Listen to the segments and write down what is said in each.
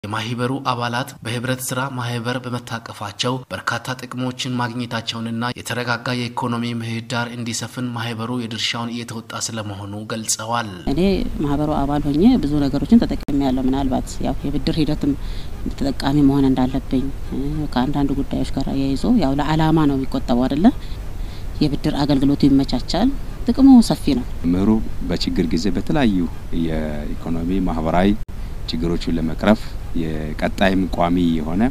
የማህበሩ አባላት በህብረት ስራ ማህበር በመታቀፋቸው በርካታ ጥቅሞችን ማግኘታቸውንና የተረጋጋ የኢኮኖሚ ምህዳር እንዲሰፍን ማህበሩ የድርሻውን እየተወጣ ስለመሆኑ ገልጸዋል። እኔ ማህበሩ አባል ሆኜ ብዙ ነገሮችን ተጠቅሜ ያለው ምናልባት ያው የብድር ሂደትም ተጠቃሚ መሆን እንዳለብኝ ከአንዳንድ ጉዳዮች ጋር አያይዞ ያው ለዓላማ ነው የሚቆጠበው አይደለ? የብድር አገልግሎቱ ይመቻቻል። ጥቅሙ ሰፊ ነው። መምህሩ በችግር ጊዜ በተለያዩ የኢኮኖሚ ማህበራዊ ችግሮቹን ለመቅረፍ የቀጣይም ቋሚ የሆነ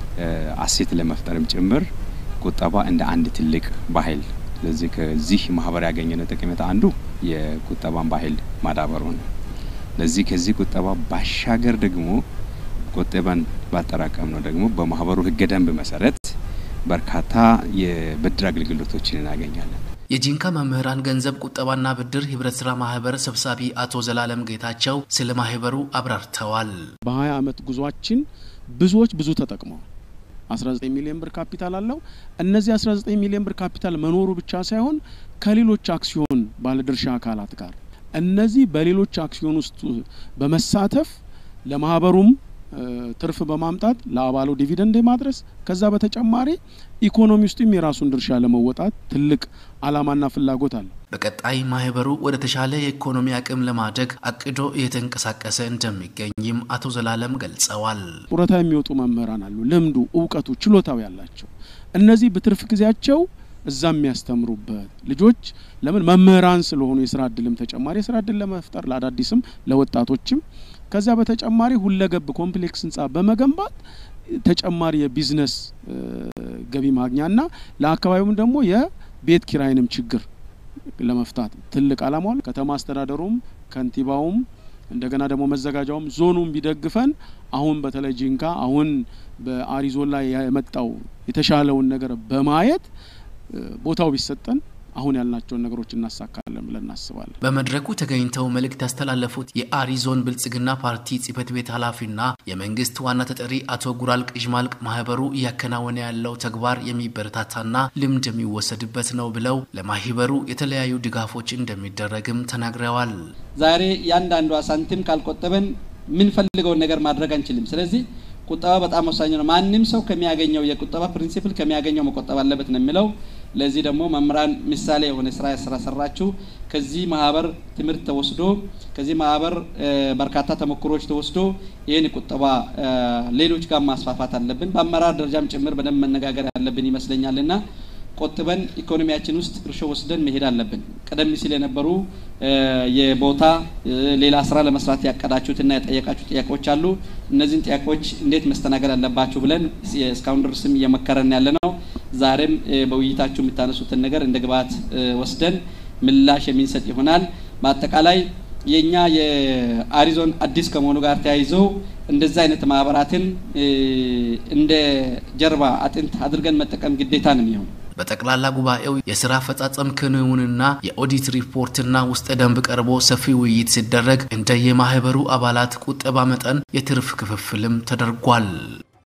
አሴት ለመፍጠርም ጭምር ቁጠባ እንደ አንድ ትልቅ ባህል ስለዚህ ከዚህ ማህበር ያገኘነው ጠቀሜታ አንዱ የቁጠባን ባህል ማዳበሩ ነው። ለዚህ ከዚህ ቁጠባ ባሻገር ደግሞ ቁጠባን ባጠራቀም ነው ደግሞ በማህበሩ ህገ ደንብ መሰረት በርካታ የብድር አገልግሎቶችን እናገኛለን። የጂንካ መምህራን ገንዘብ ቁጠባና ብድር ህብረት ስራ ማህበር ሰብሳቢ አቶ ዘላለም ጌታቸው ስለ ማህበሩ አብራርተዋል። በ20 ዓመት ጉዟችን ብዙዎች ብዙ ተጠቅመዋል። 19 ሚሊዮን ብር ካፒታል አለው። እነዚህ 19 ሚሊዮን ብር ካፒታል መኖሩ ብቻ ሳይሆን ከሌሎች አክሲዮን ባለድርሻ አካላት ጋር እነዚህ በሌሎች አክሲዮን ውስጥ በመሳተፍ ለማህበሩም ትርፍ በማምጣት ለአባሉ ዲቪደንድ ማድረስ ከዛ በተጨማሪ ኢኮኖሚ ውስጥም የራሱን ድርሻ ለመወጣት ትልቅ አላማና ፍላጎት አለ። በቀጣይ ማህበሩ ወደ ተሻለ የኢኮኖሚ አቅም ለማደግ አቅዶ እየተንቀሳቀሰ እንደሚገኝም አቶ ዘላለም ገልጸዋል። ጡረታ የሚወጡ መምህራን አሉ። ልምዱ፣ እውቀቱ፣ ችሎታው ያላቸው እነዚህ በትርፍ ጊዜያቸው እዛ የሚያስተምሩበት ልጆች ለምን መምህራን ስለሆኑ የስራ እድልም ተጨማሪ የስራ እድል ለመፍጠር ለአዳዲስም ለወጣቶችም ከዛ በተጨማሪ ሁለገብ ኮምፕሌክስ ህንጻ በመገንባት ተጨማሪ የቢዝነስ ገቢ ማግኛና ለአካባቢውም ደግሞ የቤት ኪራይንም ችግር ለመፍታት ትልቅ አላማ አለ። ከተማ አስተዳደሩም ከንቲባውም እንደገና ደግሞ መዘጋጃውም ዞኑም ቢደግፈን አሁን በተለይ ጂንካ አሁን በአሪዞን ላይ የመጣው የተሻለውን ነገር በማየት ቦታው ቢሰጠን አሁን ያልናቸውን ነገሮች እናሳካለን ብለን እናስባለን። በመድረኩ ተገኝተው መልእክት ያስተላለፉት የአሪዞን ብልጽግና ፓርቲ ጽህፈት ቤት ኃላፊና የመንግስት ዋና ተጠሪ አቶ ጉራል ቅዥማልቅ ማህበሩ እያከናወነ ያለው ተግባር የሚበረታታና ልምድ የሚወሰድበት ነው ብለው ለማህበሩ የተለያዩ ድጋፎች እንደሚደረግም ተናግረዋል። ዛሬ ያንዳንዷ ሳንቲም ካልቆጠበን የምንፈልገውን ነገር ማድረግ አንችልም። ስለዚህ ቁጠባ በጣም ወሳኝ ነው። ማንም ሰው ከሚያገኘው የቁጠባ ፕሪንሲፕል ከሚያገኘው መቆጠብ አለበት ነው የሚለው። ለዚህ ደግሞ መምህራን ምሳሌ የሆነ ስራ ስላሰራችሁ ከዚህ ማህበር ትምህርት ተወስዶ ከዚህ ማህበር በርካታ ተሞክሮች ተወስዶ ይህን ቁጠባ ሌሎች ጋር ማስፋፋት አለብን። በአመራር ደረጃም ጭምር በደንብ መነጋገር ያለብን ይመስለኛልና ቆጥበን ኢኮኖሚያችን ውስጥ እርሾ ወስደን መሄድ አለብን። ቀደም ሲል የነበሩ የቦታ ሌላ ስራ ለመስራት ያቀዳችሁትና ያጠየቃችሁ ጥያቄዎች አሉ። እነዚህን ጥያቄዎች እንዴት መስተናገድ አለባችሁ ብለን እስካሁን ድረስም እየመከረን ያለ ነው። ዛሬም በውይይታችሁ የምታነሱትን ነገር እንደ ግብዓት ወስደን ምላሽ የሚንሰጥ ይሆናል። በአጠቃላይ የእኛ የአሪዞን አዲስ ከመሆኑ ጋር ተያይዘው እንደዚህ አይነት ማህበራትን እንደ ጀርባ አጥንት አድርገን መጠቀም ግዴታ ነው የሚሆን በጠቅላላ ጉባኤው የስራ አፈጻጸም ክንውንና የኦዲት ሪፖርትና ውስጠ ደንብ ቀርቦ ሰፊ ውይይት ሲደረግ እንደ የማህበሩ አባላት ቁጠባ መጠን የትርፍ ክፍፍልም ተደርጓል።